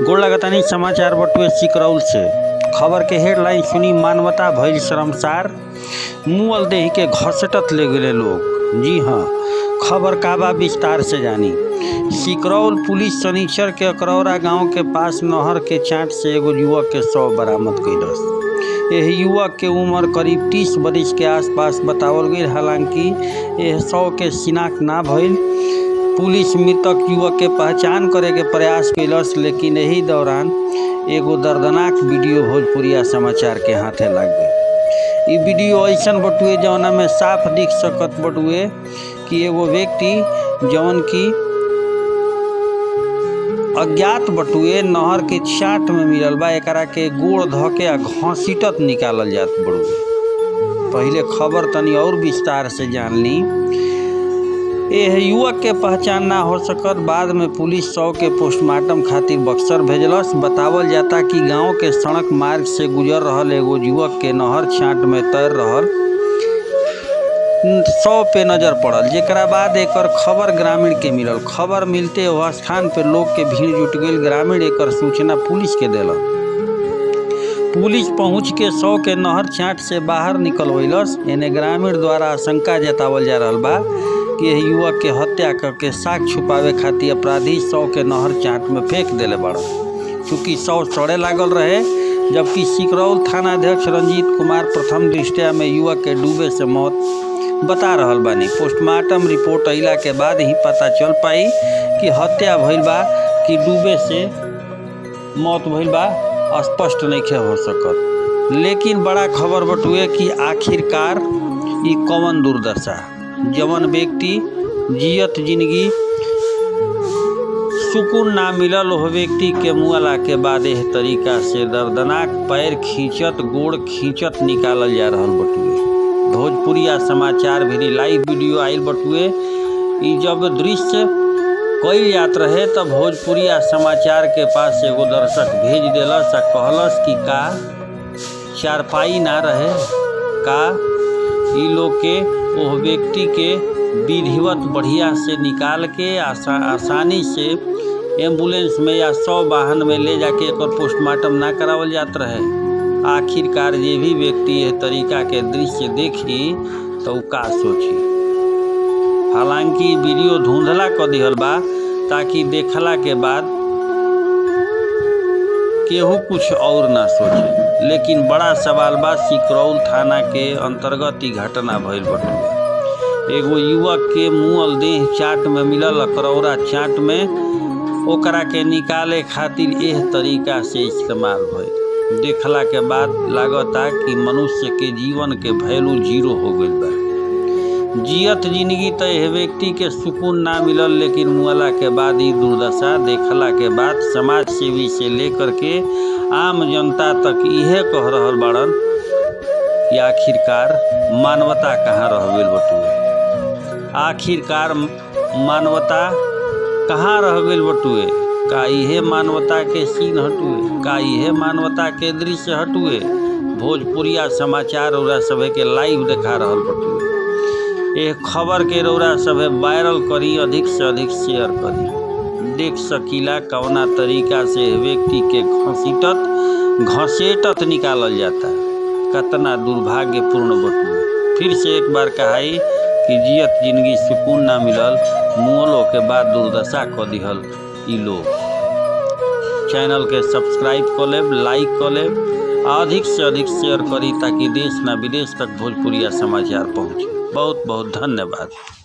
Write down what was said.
गोड़ लगातानी समाचार बटुए सिकरौल से खबर के हेडलाइन सुनी मानवता भइल शर्मसार मुअल देही के घसटत ले गेले लोग जी हाँ खबर काबा विस्तार से जानी सिकरौल पुलिस शनिचर के अकरौरा गांव के पास नहर के चाट से एगो युवक के शव बरामद कैलस एह युवक के उम्र करीब तीस बरिस के आसपास बतावल गई हालांकि यह शव के शिनाख्त ना भइल पुलिस मृतक युवक के पहचान करे के प्रयास कैलस लेकिन एही दौरान एगो दर्दनाक वीडियो भोजपुरिया समाचार के हाथे लग गई ई वीडियो ऐसन बटुए जौना में साफ दिख सकत बटुए कि एगो व्यक्ति जौन की अज्ञात बटुए नहर के चाट में मिलल बा एकरा के गोड़ ध के आ घसीटत निकालल जात बड़ुए पहिले खबर तनी और विस्तार से जान ली एह युवक के पहचान ना हो सकत बाद में पुलिस शव के पोस्टमार्टम खातिर बक्सर भेजलस बतावल जाता कि गांव के सड़क मार्ग से गुजर रहल एगो युवक के नहर छाट में तैर रहल शव पे नजर पड़ल जेकरा बाद एकर खबर ग्रामीण के मिलल खबर मिलते वह स्थान पे लोग के भीड़ जुट गई ग्रामीण एकर सूचना पुलिस के देलक पुलिस पहुंच के शव के नहर छाट से बाहर निकलवैलस एने ग्रामीण द्वारा आशंका जतावल जा रहल बा कि यह युवक के हत्या करके साग छुपावे खातिर अपराधी शव के नहर चाट में फेंक देले बड़ा चूँकि शव सड़े लागल रहे जबकि सिकरौल थानाध्यक्ष रंजीत कुमार प्रथम दृष्टया में युवक के डूबे से मौत बता रहल बानी पोस्टमार्टम रिपोर्ट अइला के बाद ही पता चल पाई कि हत्या भइल बा कि डूबे से मौत भइल बा स्पष्ट नहीं हो सकत लेकिन बड़ा खबर बटुए कि आखिरकार ई कौन दुर्दशा जवन व्यक्ति जियत जिंदगी सुकून ना मिलल हो व्यक्ति के मुआला के बाद एह तरीका से दर्दनाक पैर खींचत गोड़ खींचत निकालल जा रहल बटुए भोजपुरिया समाचार भी लाइव वीडियो आयल बटुए ई जब दृश्य कई जात रहे तब भोजपुरिया समाचार के पास एगो दर्शक भेज दिलस आ कहलस कि का चारपाई ना रहे का ई लोग के ओह व्यक्ति के विधिवत बढ़िया से निकाल के आसा, आसानी से एम्बुलेंस में या सौ वाहन में ले जाके एक पोस्टमार्टम ना करावल जात रहे आखिरकार जे भी व्यक्ति यह तरीका के दृश्य देखी तो का सोची हालांकि वीडियो धुंधला क दिहल बा ताकि देखला के बाद केहू कुछ और ना सोचे लेकिन बड़ा सवाल बा सिकरौल थाना के अंतर्गत ई घटना भइल बटुए एगो युवक के मुँह देह चाट में मिलल अकरौरा चाट में ओकरा के निकाले खातिर एह तरीका से इस्तेमाल भइल देखला के बाद लागता कि मनुष्य के जीवन के वैल्यू जीरो हो गई बा जियत जिंदगी तो यह व्यक्ति के सुकून ना मिलल लेकिन मुआला के बाद ई दुर्दशा देखला के बाद समाज सेवी से लेकर के आम जनता तक इहे कह रहल बाड़न कि आखिरकार मानवता कहाँ रह गई बटुए आखिरकार मानवता कहाँ रह गई बटुए का इहे मानवता के सीन हटुए का इहे मानवता के दृश्य हटुए भोजपुरिया समाचार रौरा सभे के लाइव देखा रहल बटुए ये खबर के रौरा सभे वायरल करी अधिक से अधिक शेयर करी देख सकीला कवना तरीका से व्यक्ति के घसीटत घसेटत निकालल जाता कतना दुर्भाग्यपूर्ण बटुए फिर से एक बार कहाई कि जियत जिंदगी सुकून ना मिलल मुअलो के बाद दुर्दशा क दिहल ई लोग चैनल के सब्सक्राइब कर लेब लाइक कर लेब अधिक से अधिक शेयर करी ताकि देश ना विदेश तक भोजपुरिया समाचार पहुँचे बहुत बहुत धन्यवाद